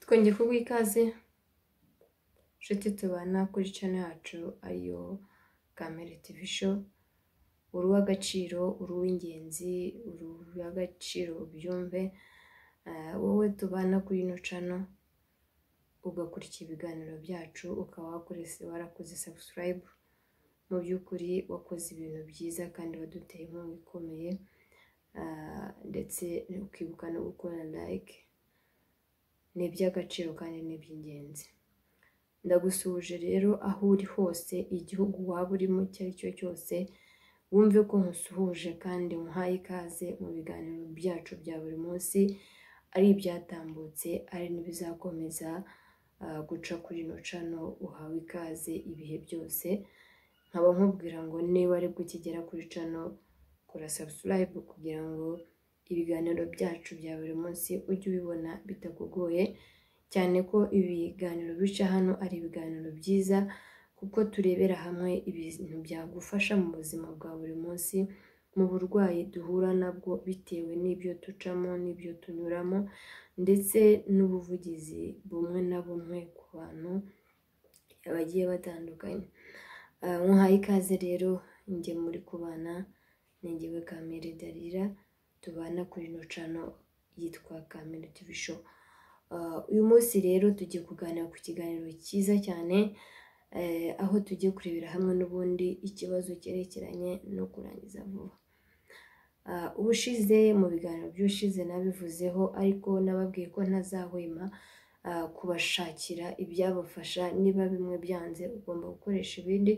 twongeye kuguha ikaze nshuti tubana kuri cano yacu ariyo kamere tivi sho uri uw'agaciro uri uw'ingenzi uri uw'agaciro ubyumve wowe tubana kuri ino cano ugakurikira ibiganiro byacu ukaba warakoze sabusikarayibu mu by'ukuri wakoze ibintu byiza kandi waduteye inkunga ikomeye Ah, ndetse ukibuka no gukora like ni iby'agaciro kandi ni iby'ingenzi ndagusuhuje rero aho uri hose igihugu waba urimo icyo ari cyo cyose wumve ko nkusuhuje kandi muhaye ikaze mu biganiro byacu bya buri munsi ari ibyatambutse ari n'ibizakomeza ah, guca kuri ino cano uhawe ikaze ibihe byose nkaba nkubwira ngo niba aribwo ukigera kuri cano kora sabusikarayibu kugira ngo ibiganiro byacu bya buri munsi ujye ubibona bitakugoye cyane ko ibiganiro bica hano ari ibiganiro byiza kuko turebera hamwe ibintu byagufasha mu buzima bwa buri munsi mu burwayi duhura nabwo bitewe n'ibyo ducamo n'ibyo tunyuramo ndetse n'ubuvugizi bumwe na bumwe ku bantu bagiye batandukanye Ah, muhaye ikaze rero njye muri kubana ni njyewe kamere darira tubana kuri ino cano yitwa kamere tivi sho Ah, uyu munsi rero tugiye kuganira ku kiganiro cyiza cyane eh, aho tugiye kurebera hamwe n'ubundi ikibazo cyerekeranye no kurangiza vuba Ah, ubushize mu biganiro by'ubushize nabivuzeho ariko nababwiye ko ntazahwema ah, kubashakira ibyabafasha niba bimwe byanze ugomba gukoresha ibindi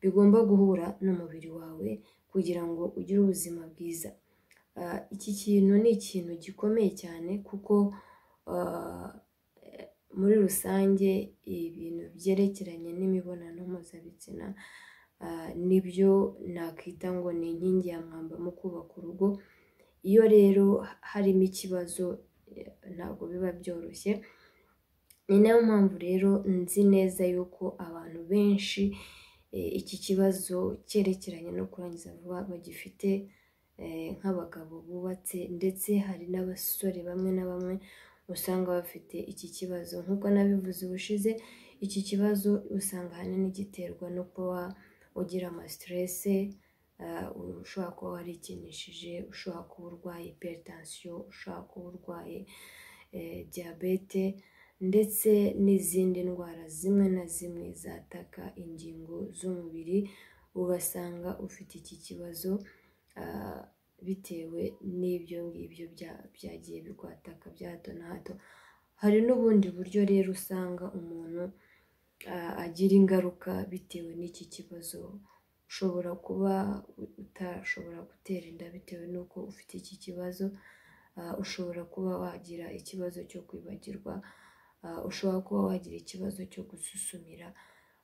bigomba guhura n'umubiri wawe kugira ngo ugire ubuzima bwiza Ah, iki kintu ni ikintu gikomeye cyane kuko ah, eh, muri rusange ibintu byerekeranye n'imibonano mpuzabitsina ah, nibyo nakwita ngo ni inkingi ya mwamba mu kubaka urugo iyo rero harimo ikibazo eh, ntabwo biba byoroshye ni nayo mpamvu rero nzi neza yuko abantu benshi eh, iki kibazo cyerekeranye no kurangiza vuba bagifite eh, nk'abagabo bubatse ndetse hari n'abasore bamwe na bamwe usanga bafite iki kibazo nk'uko nabivuze ubushize iki kibazo usanga ahanini giterwa no kuba ugira amasiterese ah, ushobora kuba warikinishije ushobora kuba urwaye hypertension ushobora kuba urwaye eh, diyabete ndetse n'izindi ndwara zimwe na zimwe zataka ingingo z'umubiri ugasanga ufite iki kibazo ah, bitewe n'ibyo ngibyo bya- byagiye bigwataka bya hato na hato hari n'ubundi buryo rero usanga umuntu ah, agira ingaruka bitewe n'iki kibazo ushobora kuba utashobora gutera inda bitewe n'uko ufite iki kibazo Ah, ushobora kuba wagira ikibazo cyo kwibagirwa Ah, ushobora kuba wagira ikibazo cyo gususumira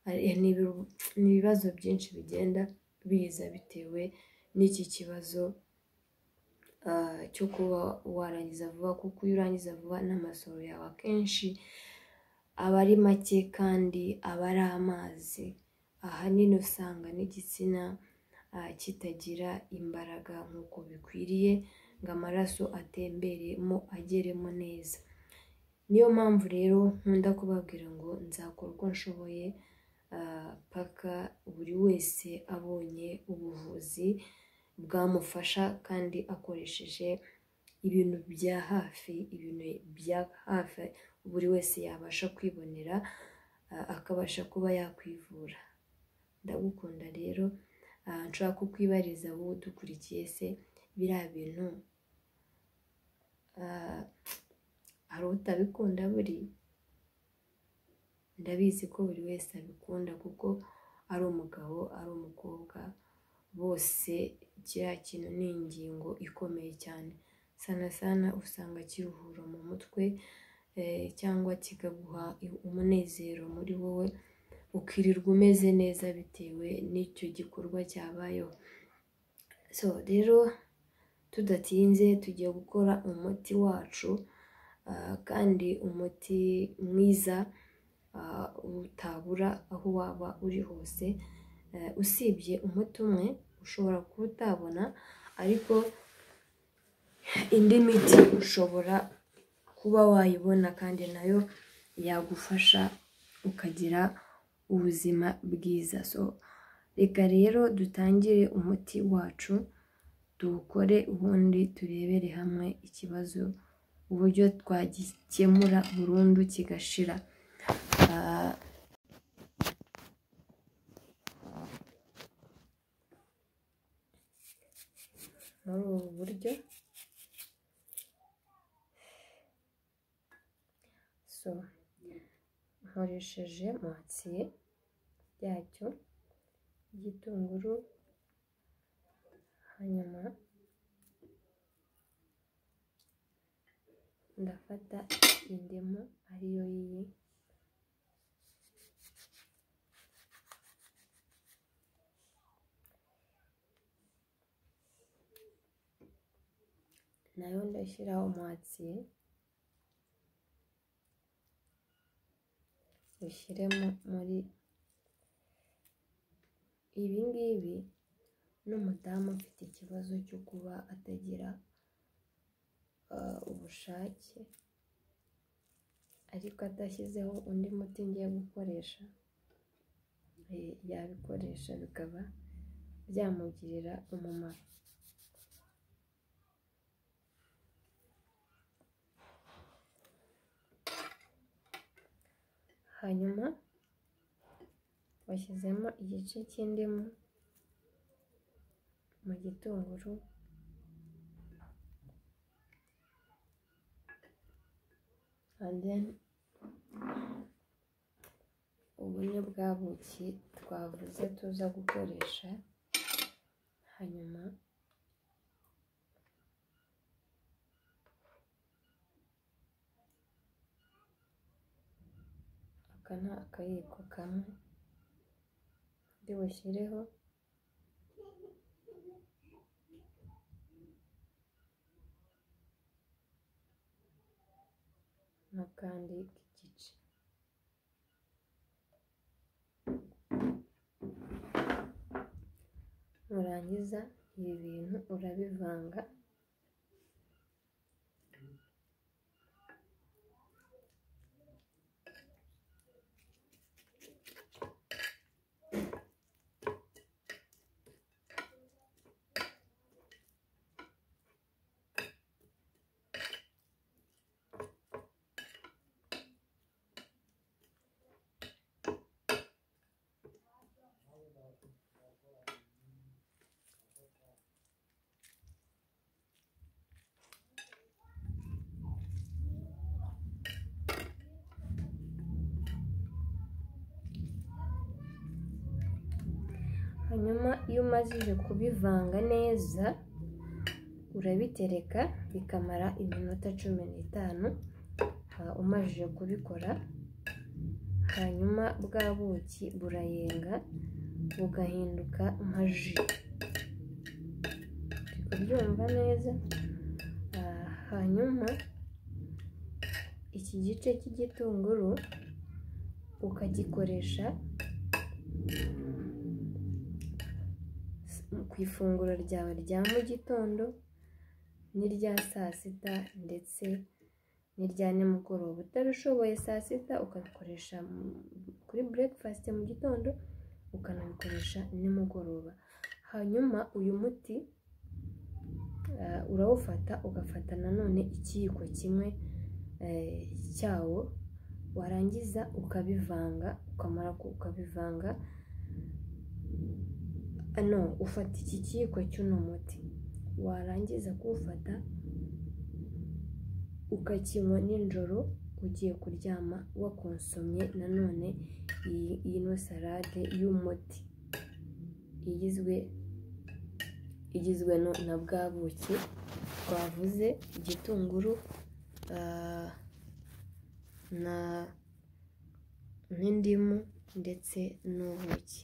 Ah, eh, ni ibiru- ni ibibazo byinshi bigenda biza bitewe n'iki kibazo ah, cyo kuba warangiza vuba kuko iyo urangiza vuba n'amasohoro yawe akenshi aba ari make kandi aba ari amazi ahanini usanga n'igitsina ah, kitagira imbaraga nk'uko bikwiriye ngo amaraso atemberemo ageremo neza niyo mpamvu rero nkunda kubabwira ngo nzakora uko nshoboye ah, paka buri wese abonye ubuvuzi bwamufasha kandi akoresheje ibintu bya hafi ibintu bya hafi buri wese yabasha kwibonera ah, akabasha kuba yakwivura ndagukunda rero ah, nshobora kukwibariza wowe udukurikiye se biriya bintu ah, hari utabikunda buri ndabizi ko buri wese abikunda kuko ari umugabo ari umukobwa bose kiriya kintu ni ingingo ikomeye cyane sana sana usanga kiruhura mu mutwe eh, cyangwa kikaguha umunezero muri wowe ukirirwa umeze neza bitewe n'icyo gikorwa cyabayeho so rero tudatinze tugiye gukora umuti wacu ah, kandi umuti mwiza ah, utabura aho waba uri hose Eh, usibye umuti umwe ushobora kuba utabona ariko indi miti ushobora uba wayibona kandi nayo yagufasha ukagira ubuzima bwiza so reka rero dutangire umuti wacu tuwukore ubundi turebere hamwe ikibazo uburyo twagikemura burundu kigashira Ah, muri ubu buryo so nkoresheje matiye yacyo igitunguru hanyuma ndafata indimu ariyo yiyi nayo ndashyiraho umwatsiye ushyiremo muri ibi ngibi n'umudamu ufite ikibazo cyo kuba atagira ah, ubushake ariko adashyizeho undi muti ngiye gukoresha eh, yabikoresha bikaba byamugirira umumaro hanyuma washyizemo igice cy'indimu mu gitunguru and then ubu ni bwa buki twavuze tuza gukoresha hanyuma aka ni akayiko kamwe undi bushyireho n'akandi k'igice nurangiza ibi bintu urabivanga hanyuma iyo umajije kubivanga neza urabitereka bikamara iminota cumi n'itanu ah, umajije kubikora hanyuma bwa buki burayenga bugahinduka nka ji Uri kubyumva neza Ah, hanyuma iki gice cy'igitunguru ukagikoresha ku ifunguro ryawe rya mu gitondo n'irya saa sita ndetse n'irya nimugoroba utarashoboye saa sita ukabikoresha mu- kuri burekifasite mu gitondo ukanabikoresha nimugoroba hanyuma uyu muti eh, urawufata ugafata nanone ikiyiko kimwe eh, cyawo warangiza ukabivanga ukamara ku- ukabivanga no ufata iki kiyiko cy'uno muti warangiza kuwufata ukakinywa nijoro ugiye kuryama wakonsomye nanone iyi ino salade y'umuti igizwe igizwe no- na bwa buki twavuze igitunguru ah, na n'indimu ndetse n'ubuki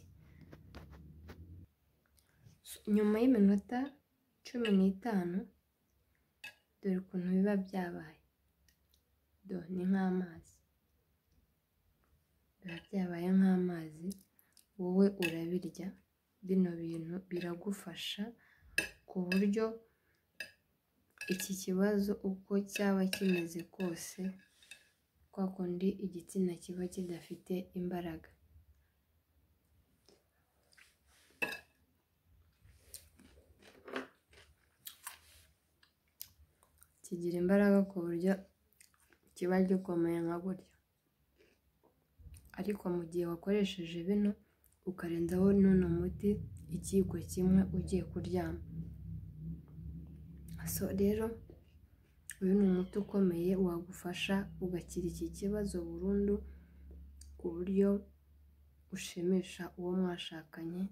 nyuma y'iminota cumi n'itanu dore ukuntu biba byabaye do ni nk'amazi biba byabaye nk'amazi wowe urabirya bino bintu biragufasha ku buryo iki kibazo uko cyaba kimeze kose kwa kundi igitsina kiba kidafite imbaraga kigira imbaraga ku buryo kiba gikomeye nka gutya ariko mu gihe wakoresheje bino ukarenzaho n'uno muti ikiyiko kimwe ugiye kuryama so rero uyu ni umuti ukomeye wagufasha ugakira iki kibazo burundu ku buryo ushimisha uwo mwashakanye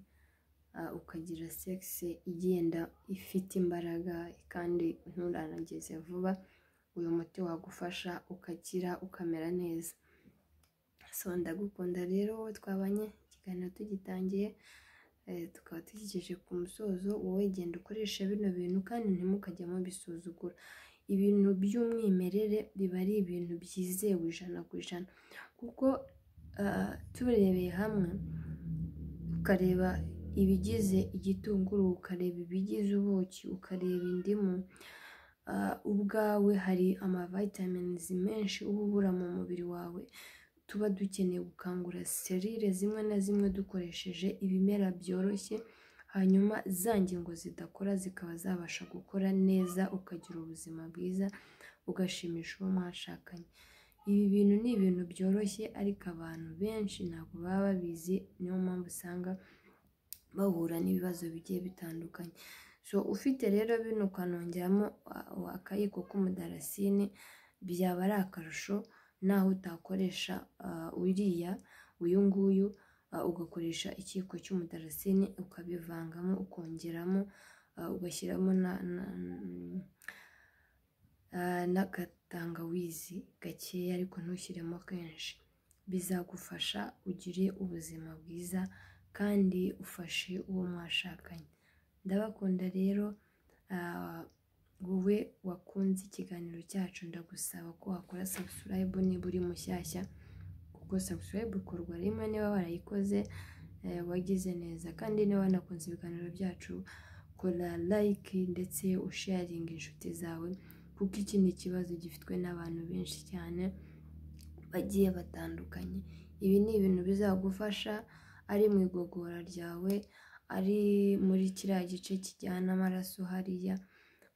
ukagira sekisi igenda ifite imbaraga kandi nturanageze vuba uyu muti wagufasha ukakira ukamera neza so ndagukunda rero wowe twabanye ikiganiro tugitangiye tukaba tukigejeje ku musozo wowe genda ukoresha bino bintu kandi ntimukajye mubisuzugura ibintu by'umwimerere biba ari ibintu byizewe ijana ku ijana kuko turebeye hamwe ukareba ibigize igitunguru ukareba ibigize ubuki ukareba indimu ubwawe hari amavitaminizi menshi uba ubura mu mubiri wawe tuba dukeneye gukangura serire zimwe na zimwe dukoresheje ibimera byoroshye hanyuma za ngingo zidakora zikaba zabasha gukora neza ukagira ubuzima bwiza ugashimisha uwo mwashakanye ibi bintu ni ibintu byoroshye ariko abantu benshi ntabwo baba babizi niyo mpamvu usanga bahura n'ibibazo bigiye bitandukanye so ufite rero bino ukanongeramo akayiko k'umudarasini byaba ari akarusho naho utakoresha uriya uyu nguyu ugakoresha ikiyiko cy'umudarasini ukabivangamo ukongeramo ugashyiramo n'agatangawizi gakeya ariko ntushyiremo kenshi bizagufasha ugire ubuzima bwiza kandi ufashe uwo mwashakanye ndabakunda rero wowe wakunze ikiganiro cyacu ndagusaba ko wakora sabusilayibu niba uri mushyashya kuko sabusilayibu ikorwa rimwe niba warayikoze wagize neza kandi niba wanakunze ibiganiro byacu kora layike ndetse usharinga inshuti zawe kuko iki ni ikibazo gifitwe n'abantu benshi cyane bagiye batandukanye ibi ni ibintu bizagufasha ari mu igogora ryawe ari muri kiriya gice kijyana amaraso hariya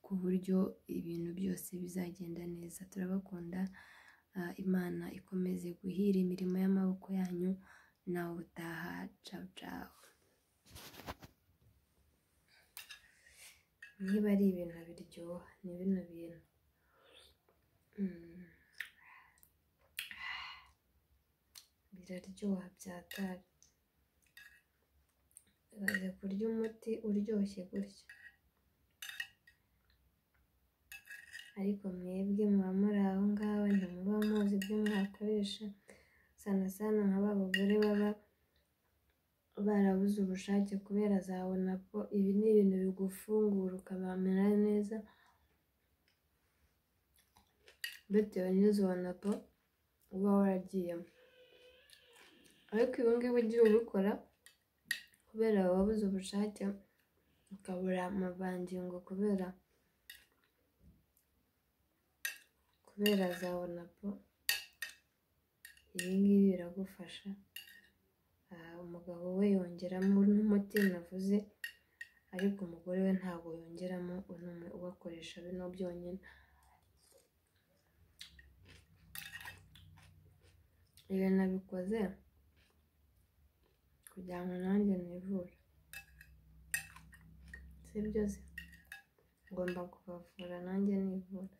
ku buryo ibintu byose bizagenda neza turabakunda imana ikomeze guhira imirimo y'amaboko yanyu nawe utaha cawu cawu niba ari ibintu biryoha ni bino bintu biraryoha byatari baze kurya umuti uryoshye gutya ariko mwebwe muba muri aho ngaho ntimuba muzi ibyo mwakoresha sana sana nka ba bagore baba barabuze ubushake kubera azabona ko ibi ni ibintu bigufungura ukabamera neza bitewe n'izo napo uba waragiyemo ariko ibi ngibi ugiye ubikora kubera wabuze ubushake ukabura amavangingo kubera kubera azabona ko ibi ngibi biragufasha umugabo we yongeramo n'umuti navuze ariko umugore we ntabwo yongeramo unumwe ubakoresha bino byonyine ibi nabikoze kugira ngo nanjye nivure si byose ngomba kubavura nanjye nivura